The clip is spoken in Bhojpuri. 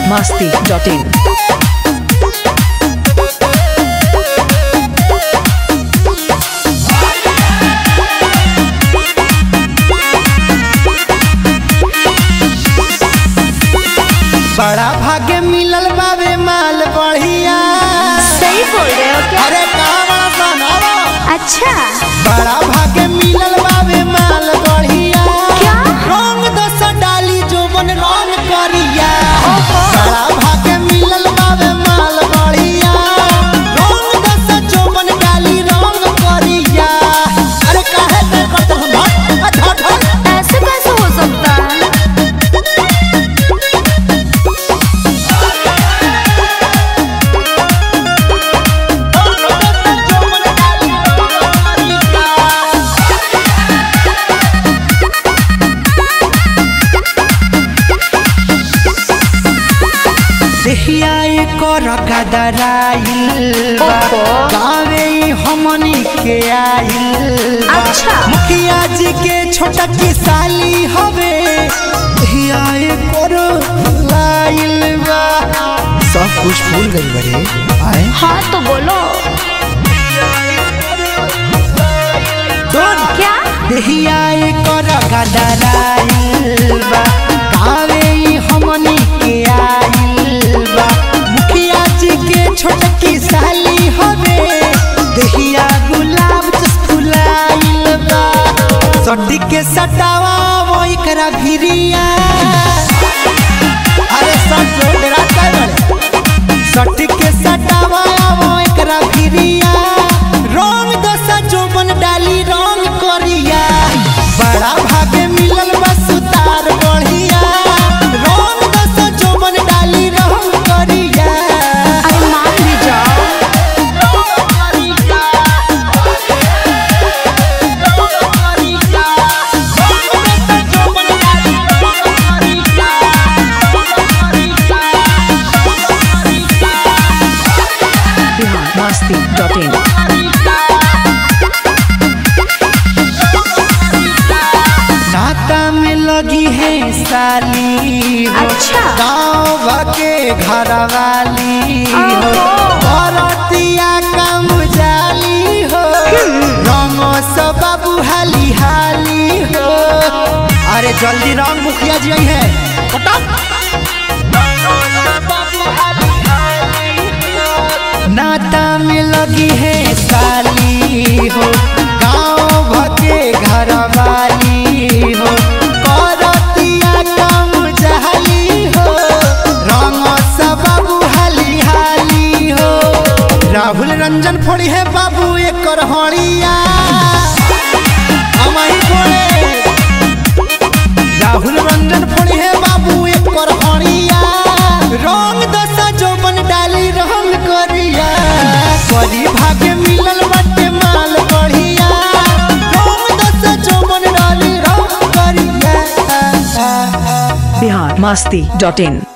masti.in. बड़ा भाग्य मिलल बाबे माल बढ़िया सही बोल रहे हो क्या अरे कहा बड़ा सा अच्छा बड़ा भाग्य मिलल बाबे माल बढ़िया क्या? रंग दस डाली जो बन रंग करिया ओहो। बड़ा भाग्य मिलल बाबे माल बढ़िया रंग दस जो बन डाली रंग करिया अरे काहे ते करत हम हट हट हट ऐसे कैसे हो सकता है देहिया कर गदराइल बा ओहो। गावे ई हमनी के आइल बा अच्छा। मुखिया जी के छोटा की साली हवे देहिया कर लाइल बा सब कुछ भूल गई बड़े आए हाँ तो बोलो सुन क्या देहिया कर गदराइल बा गावे ई हमनी के आइल बा मुखिया जी के छोटकी साली हवे देहिया गुलाब जस फुलाइल बा सटी के सटावा वो एकरा भिरिया अरे सब जो डरा काय बड़े सटी के सटावा वो एकरा भिरिया रंग दसा जोबन डाली रंग करिया बड़ा भागे मिलल बा सुतार बढ़िया रंग दसा जोबन डाली रंग करिया अरे मान भी जाओ Bihar masti.in. नाता में लगी है साली हो अच्छा। गाँव के घर वाली हो ओहो। औरतिया कम जाली हो रंग सब बाबू हाली हाली हो अरे जल्दी रंग मुखिया जी आई है नाता में लगी है साली हो गाँव भके घर वाली हो करतिया कम जहली हो रंग सब बाबू हाली हाली हो राहुल रंजन फोड़ी है बाबू एक हड़िया हमारी फोड़े राहुल रंजन फोड़ी है बाबू एक हड़िया रंग दसा जोबन डाली रंग करिया बड़ी भाग्य मिलल बटे माल बढ़िया रंग दसा जोबन डाली रंग करिया Bihar masti.in.